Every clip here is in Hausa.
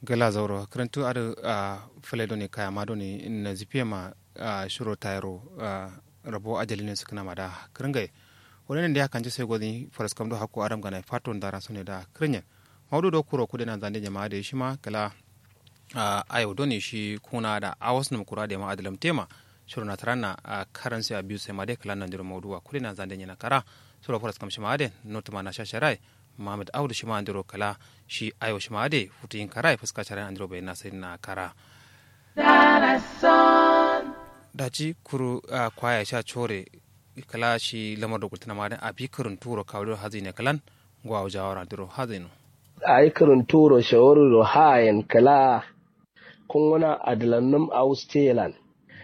gala zauro karantu ar a fale doni kaya ma doni na zipiya ma a shiro tayaro rabo ajali ne sukuna ma da kiringai wani da ya kanci sai gwani faras kamdo hakko aram gana faton dara su ne da kirinyan maudu do kuro kude na zande jama'a da shi ma kala a ayo doni shi kuna da awas num kura da ma adalam tema shiro na tarana a karansi a biyu sai ma dai kala nan jiro maudu kude na zande yana kara suro faras kam shi ma de notuma na shasharai Muhammad Audu shi ma andiro kala shi ayo shi ma de futu yin kara fuska charan andiro bai na sai na kara daji kuru a kwaya sha chore kala shi lamar da kultuna ma a bi kurun turo kawo hazi ne kalan gwa jawara andiro hazi no ai kurun turo shawaru hayan kala kun wana adlannum austelan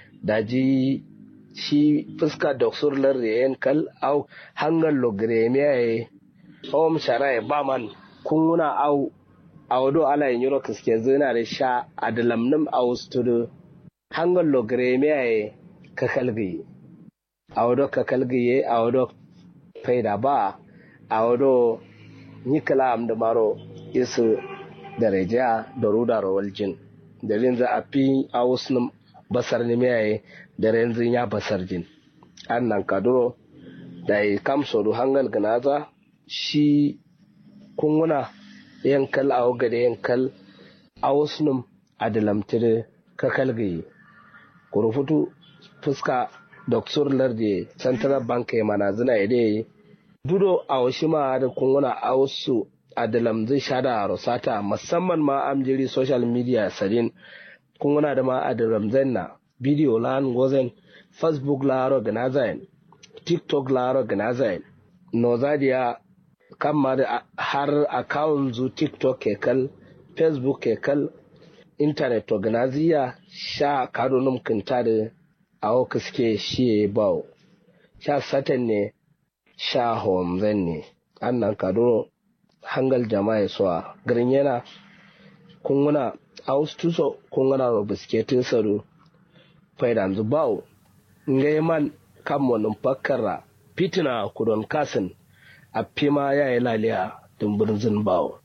daji shi fuska doksur lardiyen kal au hangal logremiya hom shara ba man kunguna au awdo ala yoro kiske zina da sha adalamnum austudu hangal logreme ay kakalgi awdo kakalgi awdo faida ba awdo nikala am da maro isu daraja da ruda rawaljin dalin za a fi ausnum basar ne mai da renzin ya basar jin annan kaduro da kamso du hangal ganaza shi kunguna yankal a waga da yankal a wasu a da lamtiri ka kalgayi kurufutu fuska doktor lardi central bank ya mana zina ya dai dudo a wasu ma da kunguna a wasu a da lamzi shada a rosata musamman ma amjiri social media sadin kunguna da ma a da ramzan na bidiyo la gozen facebook la organizain tiktok la organizain nozadiya kama da har akawun zu tiktok kekal facebook kekal internet organizia sha kado num kinta da awo kiske shi bawo sha satan ne sha homzen ne annan kado hangal jama'a suwa garin yana kunguna austuso kunguna ro bisketin saro faidan zu bawo ngai man kam wannan fakkara fitina kudon kasin a fima ya yi laliya dumburin zin bawo.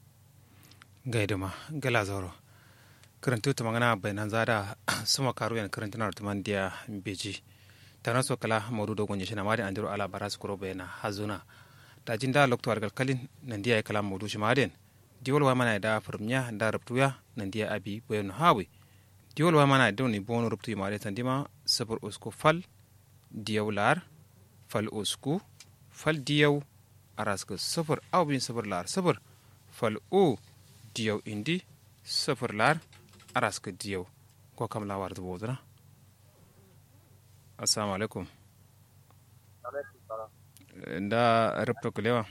gaida ma gala zoro karantu ta magana bayanan zada suma karu yan karanta na rutuman diya beji ta naso kala maudu dogon yashi na madin andiro ala bara su kuro bayana hazuna da jin da lokto argal kalin nan diya ya kala maudu shi madin diwol wa mana da firmnya da rubtuya nan diya abi bayan hawi diwol wa mana da ni bono rubtu yi madin tandima sabur usku fal diyawlar fal usku fal diyaw araska safar aw bin safar lar safar fal o diyaw indi safar lar araska diyaw ko kam la war dubo dana assalamu alaikum da rabta kulewa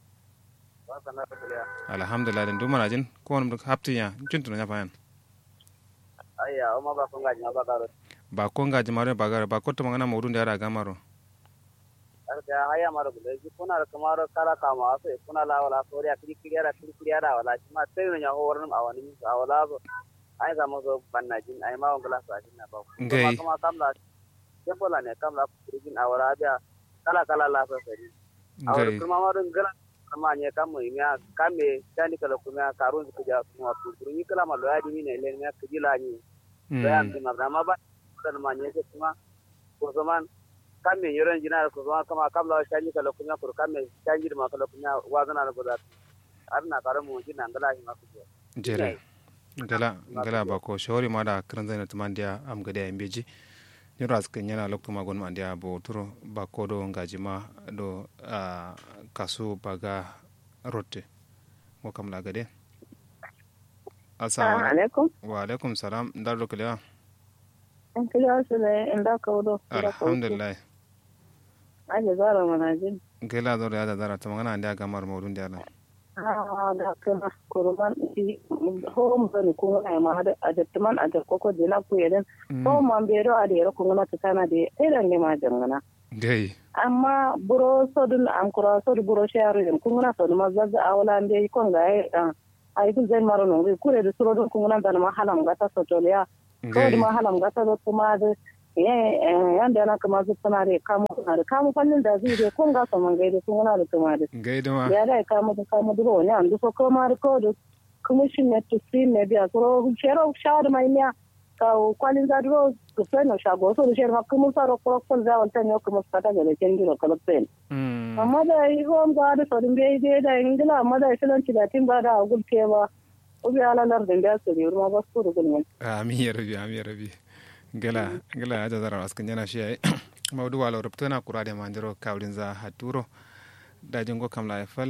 alhamdulillah den dumana jin ko wonum hapti ya juntu na fayan ayya o ma ba ko ngaji ma ba garo ba ko ngaji maro ba garo ba ko to mangana mawdun da yara gamaro da haya mara bule ji kuna da kamar kala kama so kuna la wala so ya kiri kiri ara kiri kiri ara wala ma sai no nya horan awani mi awala so ai ga mo so banna jin ai ma wala sa jin na ba Ngai. kuma kam la ya bola ne kam la jin awala da kala kala la so sai awara ngai kuma ma don gala amma ne kam mu miya kame tani kala kuma karun su ja kuma su ni kala ma lo ya dimi ne le ne ka jila ni to ya Mm. ma ma ba kan ma ne kuma ko zaman kame yoron jina ko zama kama kabla shanyi kala kunya ko kame shanyi ma kala kunya wazana na goda arna kare mu jina ngala hi ma ku jere gala gala ba ko shawari ma da kiran zai na tuman dia am gade ya beji ni ras kan yana lokto ma gon ma dia bo turo ba ko do ngaji ma do a kasu baga rotte ko kam la gade assalamu alaikum alaikum wa alaikum salam dar do kalewa an kila su ne in da ka wudo alhamdulillah ake zara mana jin gela do ya da dara to ngana ndia gamar modun dia na ah da kana kurban i ho mu zani ko na ma da ajatman a da koko de na ku yeden ho man be do a de ko ngana ta kana de idan ne ma jangana dai amma buro sodun an kura sodu buro sharu yen ko ngana sodu ma zaga awala nde ko ga ai ai kun zai maro no kure da suro don ko ngana da ma halam gata sotoliya ko da ma halam gata do kuma da yanda yana kama su suna da kamu na da kamu fannin da zai je kun ga saman gaida sun yana da tuma da gaida ma ya da kamu da kamu da wani an duka ko ma da ko da commission na to see me biya so shero shawar mai ne ka kwalin za duro ku sai no shago so shero ma kuma sa ro ko ko za wanta ne kuma sa ta ga ken gino kala pen amma da yi hom ga da so din bai dai da ingila amma da shilan ci da tin ba da gul ke ba ubi ala lar din da su ne ma ba su da gulmin amin ya rabi amin ya rabi gala gala ya zara askan yana shi yayi maudu wala rubto na kura da mandiro kawlin za haturo da jingo kam la fal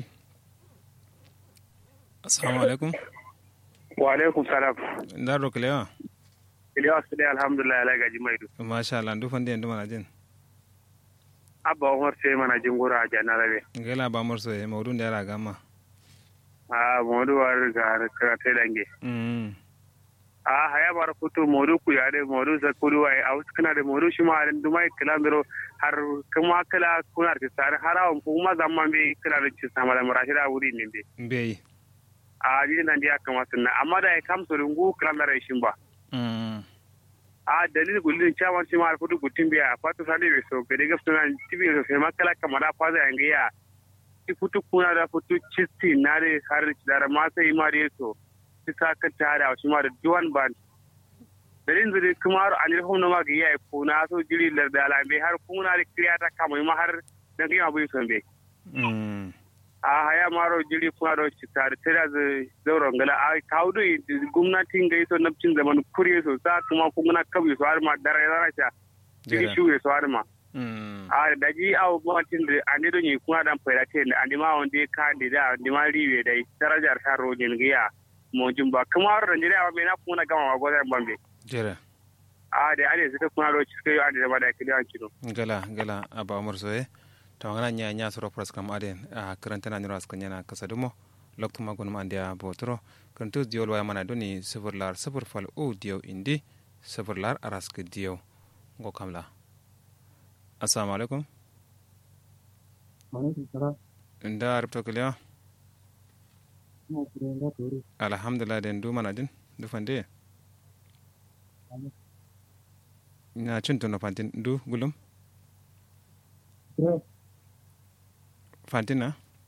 assalamu alaikum wa alaikum salam ndar ro klewa Ilyas ne alhamdulillah ala gaji mai du masha Allah ndu fande ndu mana jin abba umar sai mana jin gura a jana rabe gala ba morso e maudu ndara gamma a modu war ga karate dange mm a haya bar futu modu ku yare modu sa kudu wai a wasu kana da modu shi ma ran dumai kilandro har kuma kala kuna ta sare harawan kuma zaman be kala da ci sama da murashida wuri ne be bei a ji nan dia kama sunna amma da ya kamsu rungu kilandara shin ba mm a dalil gulin chawan shi ma futu gutin biya a fatu sale be so be daga sunan tibi so sai makala kamar faza yanga ya ti futu kuna da futu cisti na da har da ma sai ma da so ti ka ka tare shi ma da duwan ban dalin zuri kuma har an ilhum na ma ga yayi kuna so jiri lar da alambe har kuna da kriya ta kama ma har da ga abu son be mm a haya maro jiri kuna da ci tare tare da zauren gala a kaudu gwamnatin ga iso nafcin zaman kuriye so sa kuma kuma kabi so har ma dare dare ta jiri shuye so har ma mm a da ji a gwamnatin da an do ni kuma dan fayda te da an ma wanda ka da da an ma riwe dai darajar ta rojin giya mo jumba kuma har da jira ba na kuma gama ma godan bambe jere a da ade suka kuma ro ci kai an da ba da kiliyan kino gala gala aba morso e to ngana nya nya soro pras kam aden a karanta na nyoro askan yana kasadumo lokto magun ma ndia botro kantu diol waya mana doni sifur lar sifur fal o dio indi sifur lar arask dio go kamla assalamu alaikum nda arabto kiliya alhamdulillah den du mana din du fande na cin tuno fantin du gulum fantin na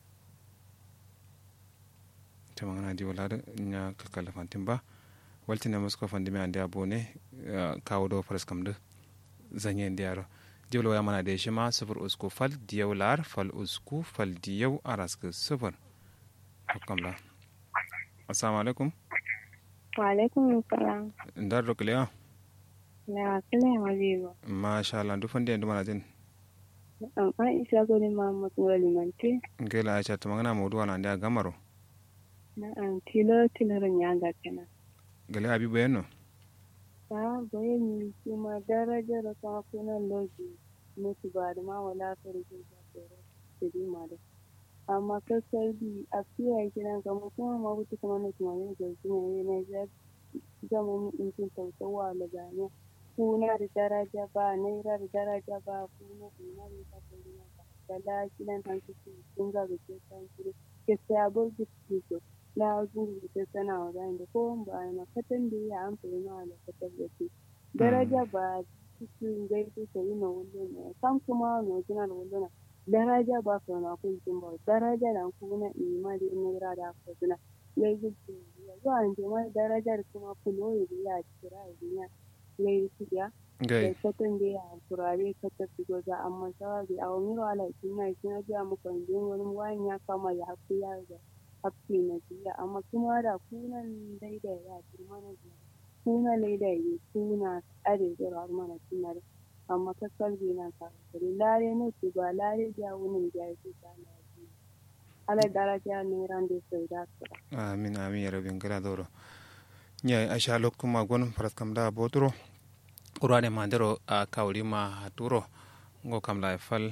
ta magana di wala da nya kakala fantin ba walti na musko fandi me ande abone kawo do faras kam da zanye ndiyaro diwlo ya mana da shi ma sufur usku fal diyaw lar fal usku fal diyaw arask sufur kamla assalamu alaikum wa alaikum salam ndar do kliya na kile mazigo masha Allah du fandi ndu mana din an aisha gori mahamud ngoli manti ngela aisha to magana mawdu wana ndia gamaro na an tilo tilo nyanga kana gele abi bayano ta boye ni kuma daraja da ta kuna loji mutu ba da ma wala farko da tsoro da ma da amma kasar bi a fiye kiran ka kuma ma wuce kuma na kuma ne da kuma ne na ja zama mu in kin tautawa da gane kuna da daraja ba naira da daraja ba kuna ina ne ta kuma da la kiran tan su sun ga da ke san su ke sabo da su la gungu da sana wa da ko ba na fatan da ya amfani ma da fatan da su daraja ba cikin gaisu ta yi na wando ne kan kuma na jina da wando na daraja ba su na kun jin ba daraja da kuma ima da naira da aka suna gaisu ta yi zuwa an jima darajar kuma kulo ya biya kira ya biya gaisu ya da fatan da ya turare ka tafi goza amma sawa da a wani wala kina kina biya muku wani wani ya kama ya hafi ya ga hafi na biya amma kuma da kunan daidai ya girma na biya kuna daidai ne kuna are da mana kuna da amma ka kalbi na ka kare lare ne ki ba lare ja wunin ja ki ta na ji ala daraja ne ran da sai da ka amin amin ya rabin gara doro nya aisha lokuma gon faras kam da botoro qur'ane mandero a kawri ma haturo ngo kam la fal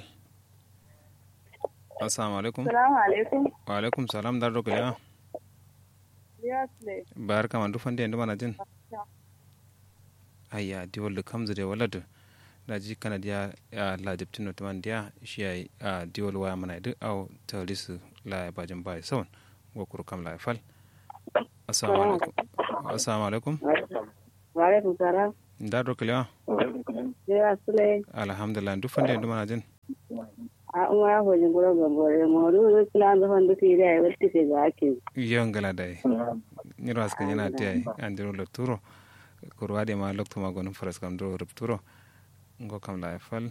assalamu alaikum assalamu alaikum wa alaikum salam dar rogo ya yes bar kama du fande ndu mana jin ayya di wol kam zure walad da ji kana dia ya la diptino to man dia shi ay a di wol wa mana du aw tawlis la bajin bay son ngo kur kam la fal assalamu alaikum assalamu alaikum wa alaikum salam dar rogo ya yes alhamdulillah du fande ndu mana jin a umma ya hojin gura gambore moru kilan da fandu ki da ya wuce ke ga ake yongala dai nyiro askan yana tiya andiro lokturo kurwade ma lokto ma gonum faras kam do rupturo ngo kam la fal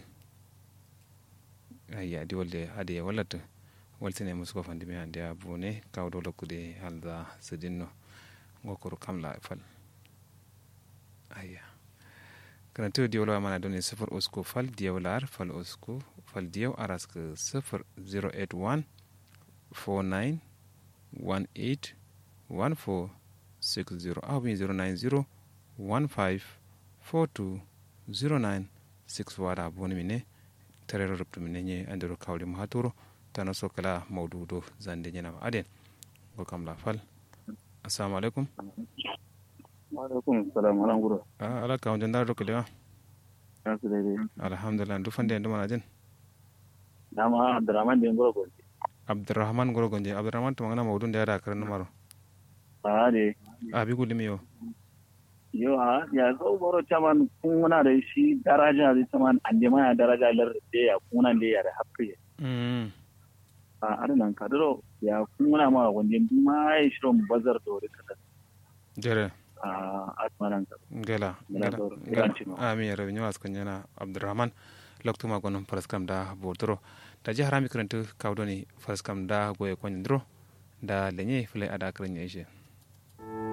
ayya di wolde ade wallata waltine musko fandi mi ande abune kawdo lokkude halda sidinno ngo kuru kam la fal ayya kana to di wala mana doni sifar usko fal diyaw lar fal usko fal diyaw arask sifar 081 49 18 14 60 abin 090 15 42 09 6 wada boni mine tarero rubtu mine nye andiro kawli mo haturo tana so kala mawdudo zande nyenama aden go kam la fal assalamu alaikum alaikum salam alan guro a ala ka wajen daro kalewa na su daidai alhamdulillah du fande ndu mana den dama abdurrahman da guro gonje abdurrahman goro gonje abdurrahman to ngana mawdun da yada karan numaro a de abi gulimi yo yo a ya zo boro chaman kun wana da shi daraja da chaman ande ma daraja lar da ya kuna da ya da hakki mm a adan kadro ya kun wana ma gonje ma ya shiro bazar da wuri kada jere a atmanan ka gela Gela gela doro, gela gela cino. ami yara nyawas kan yana abdurrahman loktu ma gonum paraskam da bordoro da ji harami karantu kawdoni paraskam da goye kon dro da lenye fule ada karan yeshe